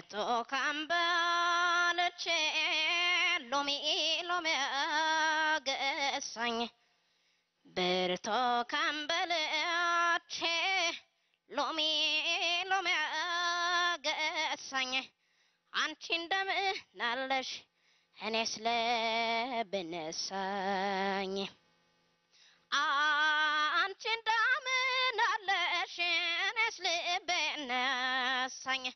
ብርቱካን በልቼ ሎሚ ሎሚ ገሳኝ ብርቱካን በልቼ ሎሚ ሎሚ ገሳኝ አንቺ እንደምን አለሽ እኔስ ለብነሳኝ አንቺ እንደምን አለሽ እኔስ ልብነሳኝ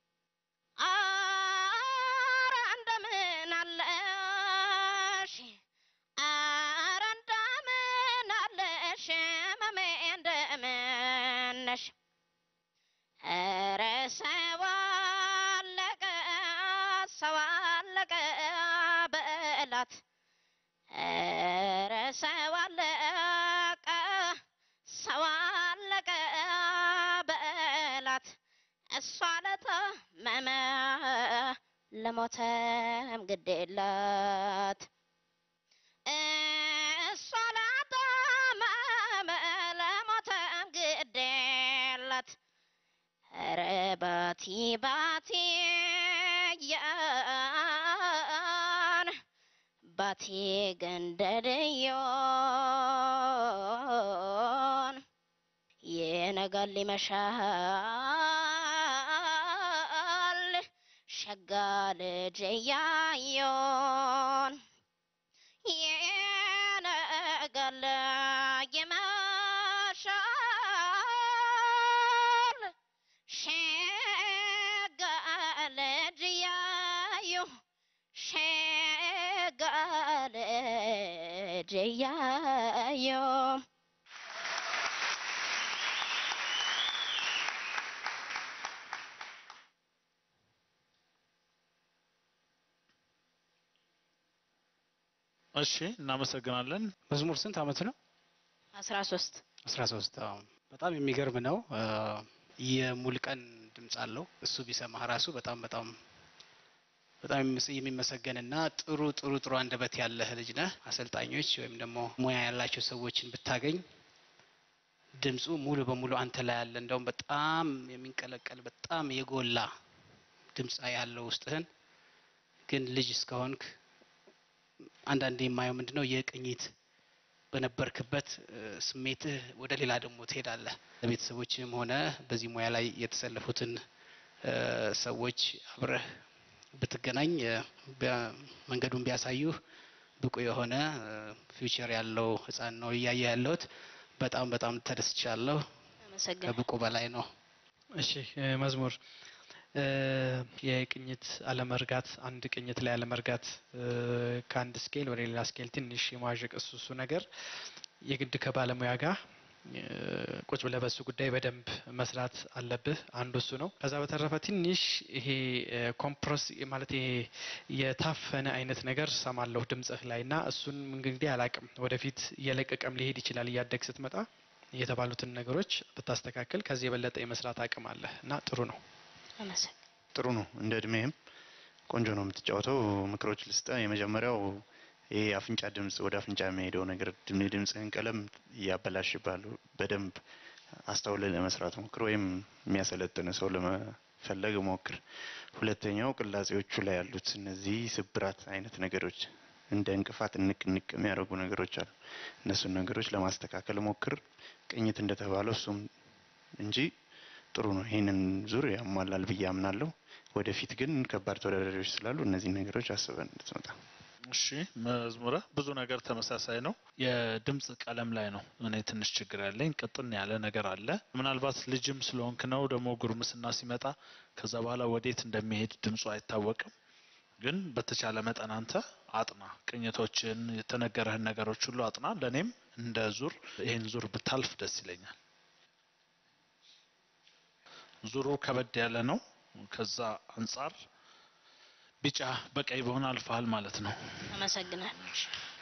አረ እንደምን አለሽ አረ እንደምን አለሽ መሜ እንደምን ነሽ ኧረ ሰው አለቀ ሰው አለቀ በእላት ኧረ ሰው አለቀ ሰው አለቀ በእላት እሷ ለታመመ ለሞተም ግድ የላት እሷ ለታመመ ለሞተም ግድ የላት ኧረ ባቲ ባቲ ያን ባቲ ገንደልዮን የነጋል ይመሻል ሸጋ ልጅ እያዮን የነጋል ይመሻል ሸጋ ልጅ እያዩ ሸጋ ልጅ እያዩ እሺ እናመሰግናለን። መዝሙር ስንት አመት ነው? አስራ ሶስት አስራ ሶስት በጣም የሚገርም ነው። የሙልቀን ድምፅ አለው። እሱ ቢሰማህ ራሱ በጣም በጣም በጣም የሚመስ- የሚመሰገንና ጥሩ ጥሩ ጥሩ አንደበት ያለህ ልጅ ነህ። አሰልጣኞች ወይም ደግሞ ሙያ ያላቸው ሰዎችን ብታገኝ ድምፁ ሙሉ በሙሉ አንተ ላይ ያለ እንደውም በጣም የሚንቀለቀል በጣም የጎላ ድምፅ ያለው ውስጥህን ግን ልጅ እስከሆንክ አንዳንዴ የማየው ምንድነው የቅኝት በነበርክበት እ፣ ስሜትህ ወደ ሌላ ደግሞ ትሄዳለህ። ለቤተሰቦችም ሆነ በዚህ ሙያ ላይ የተሰለፉትን እ፣ ሰዎች አብረህ ብትገናኝ እ፣ ቢያ- መንገዱን ቢያሳዩህ ብቁ የሆነ ፊውቸር ያለው ህፃን ነው እያየ ያለሁት። በጣም በጣም ተደስቻለሁ። አመሰግናለሁ። ከብቁ በላይ ነው። እሺ እ፣ መዝሙር እ፣ የቅኝት አለመርጋት አንድ ቅኝት ላይ አለመርጋት እ፣ ከአንድ ስኬል ወደ ሌላ ስኬል ትንሽ የማዋዠቅ እሱ እሱ ነገር የግድ ከባለሙያ ጋር እ፣ ቁጭ ብለህ በሱ ጉዳይ በደንብ መስራት አለብህ። አንዱ እሱ ነው። ከዛ በተረፈ ትንሽ ይሄ ኮምፕረስ ማለት ይሄ የታፈነ አይነት ነገር ሰማለሁ ድምጽህ ላይ እና እሱን እንግዲህ አላቅም ወደፊት እየለቀቀም ሊሄድ ይችላል እያደግ ስትመጣ የተባሉትን ነገሮች ብታስተካክል ከዚህ የበለጠ የመስራት አቅም አለ እና ጥሩ ነው። አመሰግናለሁ። ጥሩ ነው። እንደ እድሜህም ቆንጆ ነው የምትጫወተው። ምክሮች ልስጠ። የመጀመሪያው ይሄ አፍንጫ ድምጽ ወደ አፍንጫ የሚሄደው ነገር ድም- የድምፅህን ቀለም እያበላሽባሉ። በደንብ አስተውለ ለመስራት ሞክር፣ ወይም የሚያሰለጥን ሰው ለመፈለግ ሞክር። ሁለተኛው ቅላጼዎቹ ላይ ያሉት እነዚህ ስብራት አይነት ነገሮች እንደ እንቅፋት ንቅ ንቅ የሚያደርጉ ነገሮች አሉ። እነሱን ነገሮች ለማስተካከል ሞክር። ቅኝት እንደተባለው እሱም እንጂ ጥሩ ነው። ይህንን ዙር ያሟላል ብዬ አምናለሁ። ወደፊት ግን ከባድ ተወዳዳሪዎች ስላሉ እነዚህ ነገሮች አስበን እንድትመጣ። እሺ መዝሙረ ብዙ ነገር ተመሳሳይ ነው። የድምጽ ቀለም ላይ ነው እኔ ትንሽ ችግር ያለኝ። ቅጥን ያለ ነገር አለ። ምናልባት ልጅም ስለሆንክ ነው ደግሞ ጉርምስና ሲመጣ ከዛ በኋላ ወዴት እንደሚሄድ ድምፁ አይታወቅም። ግን በተቻለ መጠን አንተ አጥና፣ ቅኝቶችን፣ የተነገረህን ነገሮች ሁሉ አጥና። ለእኔም እንደ ዙር ይህን ዙር ብታልፍ ደስ ይለኛል። ዙሩ ከበድ ያለ ነው። ከዛ አንጻር ቢጫ በቀይ በሆነ አልፈሃል ማለት ነው። አመሰግናለሁ።